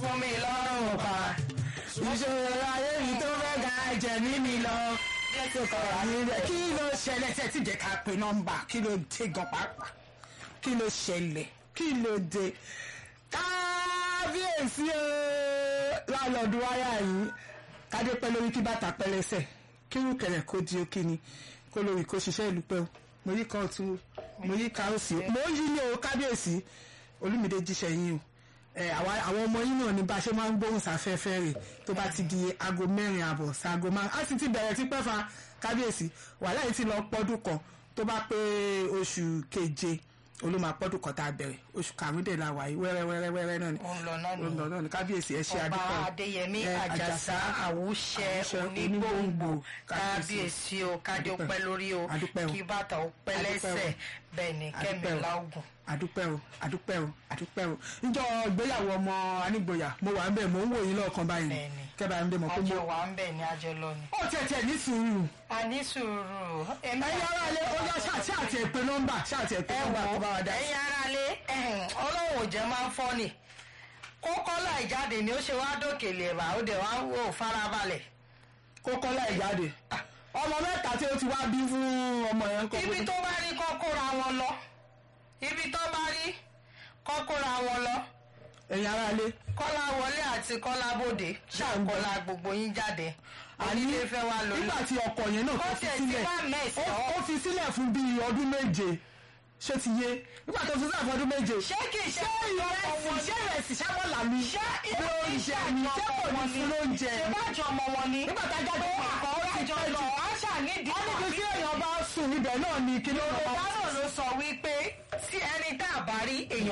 fún mi lọ́rùn pa ìṣòro ayé mi tó fẹ́ ga ẹ̀jẹ̀ mi mi lọ. kí ló ṣẹlẹ̀ tẹ́ ti jẹ́ ká pe nọ́mbà kí ló dé gan pàápàá kí ló ṣẹlẹ̀ kí ló dé kábíyèsí o lálọ́ọ̀dù wáyà yìí kádé pẹ́ lórí kí bàtà pẹ́ lẹ́sẹ̀ kí rúkẹ̀rẹ̀ kó di òkè ni kó lórí kó ṣiṣẹ́ ìlú pẹ́ o mo yí kan tún mo yí ka òsì o mo yí ní o kábíyèsí olúmídé jíṣẹ́ yín o ẹ àwa àwọn ọmọ yín náà ní bá a ṣe máa ń gbóhùn sáfẹ́fẹ́ rẹ̀ tó bá ti di aago mẹ́rin àbọ̀ sáago márùn á sì ti bẹ̀rẹ̀ tí pẹ́ fa kábíyèsí wàhálà yìí ti lọ pọ́dún kan tó bá pé oṣù keje olóma pọ́dún kan tá a bẹ̀rẹ̀ oṣù karùndínlá wà yìí wẹ́rẹ́ wẹ́rẹ́ wẹ́rẹ́ náà ni ó ń lọ náà ó ń lọ nìyẹn náà ni kábíyèsí ẹ ṣe ọba adúpẹ́ o. adéyẹmí Ẹ, àjàsá àwùṣẹ Àwùṣẹ onígbòǹgbò onígbòǹgbò, kábíyèsí o kádé ó Adúpẹ́. pẹ́ lórí o Adúpẹ́ o. kí bàtà ó pẹ́ Adúpẹ́ o. lẹ́sẹ̀ bẹ́ẹ̀ ni kẹ́mi Adúpẹ́ o. láògùn. àdúpẹ́ o àdúpẹ́ o àdúpẹ́ o níjọ́ ìgbéyàwó ọmọ anígboyà mo wà ń bẹ̀ mo ń wò yín lọ́ọ̀kan báyìí Bẹ́ẹ̀ni. kẹ́bà ń dé mọ̀ pé mo. àjọ wà ń bẹ̀ ní àjọ lọ ni. ó tẹ̀tẹ̀ ní sùúrù a ní sùúrù. èmi ẹ̀yin ará ilé ó yá ṣáàtì àti èpè nọ́mbà ṣáàtì èpè ẹ nọ́mbà wò tó bá wa dá sí. ẹ̀yin aráalé ọlọ́run ò jẹ́ máa ń fọ́ ni kókó láì jáde ni ó ṣe wá dókè lè bá ó dẹ̀ wá wò farabalẹ̀. kó kọ́lá ìjáde ọmọ mẹ́ta tí ó ti wá bí fún ọmọ yẹn kọ́ ibi tó bá rí kọ́kóra wọn lọ ibi tó bá rí kọ́kóra wọn lọ ẹ̀yin ará ilé kọ́lá wọlé àti kọ́lá bòde ṣàkọ́lá gbogbo yín jáde onílé fẹ́ wá lórí. nígbà tí ọkọ yẹn náà ó tó fi tiẹ̀ ti sílẹ̀ wá mẹ́sì ó- ọ́ ó fi sílẹ̀ fún bíi ọdún méje ṣé ti yé nígbà tó fi sílẹ̀ fún ọdún méje ṣé kì í ṣe ìrẹsì ṣé ìrẹsì ṣáwọ́là mi ṣé lóúnjẹ mi ṣé kò ní fún lóúnjẹ ṣe mi bájọ ọmọ wọn ni nígbà tá a jáde tó fún àkọ́ àkọ́ rájọ lọ á ṣànídìí wọ́n ní kí èèyàn bá sùn ibẹ̀ náà ni kí ló yorùbá náà ló sọ wípé tí ẹni tá a bá rí èèyàn